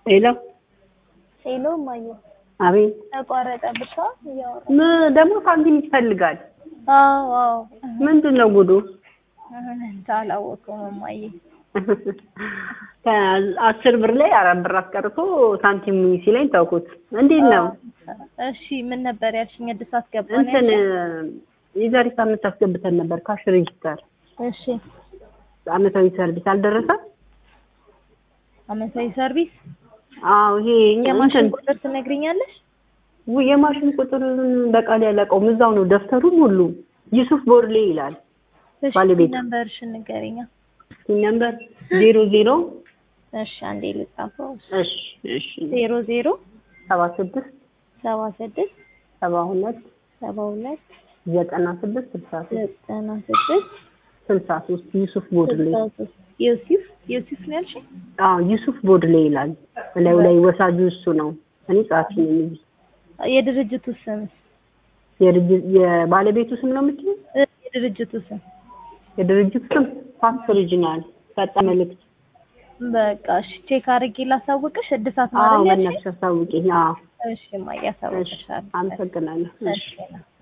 ሄሎ ሄሎ እማዬ አቤት ተቋረጠብሻ እያወራ ም- ደግሞ ሳንቲም ይፈልጋል አዎ አዎ ምንድን ነው ጉዱ እንጃ አላወቅኩም እማዬ ከአስር ብር ላይ አራት ብር አስቀርቶ ሳንቲም ሲለኝ ተውኩት እንዴት ነው እሺ ምን ነበር ያልሽኝ እድሳት ገባ ነው እንትን ያልሽኝ? የዛሬ ሳምንት አስገብተን ነበር ካሽ ሬጂስተር እሺ አመታዊ ሰርቪስ አልደረሰም አመታዊ ሰርቪስ አዎ ይሄ የማሽን እንትን ቁጥር ትነግሪኛለሽ ውይ የማሽን ቁጥሩን በቃል ያለቀውም እዛው ነው ደብተሩም ሁሉ ዩሱፍ ቦርሌ ይላል እሺ ባለቤቱ። ነምበርሽን ንገሪኛ ነምበር ዜሮ ዜሮ እሺ አንዴ ልጻፈው እሺ እሺ ዜሮ ዜሮ ሰባ ስድስት ሰባ ስድስት ሰባ ሁለት ሰባ ሁለት ዘጠና ስድስት ስልሳ ሶስት ዘጠና ስድስት ስልሳ ሶስት ዩሱፍ ቦድሌ ስልሳ ሶስት ዮሲፍ ዮሲፍ ነው ያልሽኝ አዎ ዩሱፍ ቦድሌ ይላል እላዩ ላይ ወሳጁ እሱ ነው እኔ ጸሐፊ ነኝ እዚህ የድርጅቱ ስም የድርጅ- የባለቤቱ ስም ነው የምትይው እ የድርጅቱ ስም የድርጅቱ ስም ፋክስ ኦሪጂናል ፈጣን መልእክት በቃ እሺ ቼክ አድርጌ ላሳውቅሽ እድሳት አዎ ማለት ያልሽኝ በእናትሽ አሳውቂኝ አዎ እሺ እማዬ እሺ አሳውቅሻለሁ አመሰግናለሁ እሺ እሺ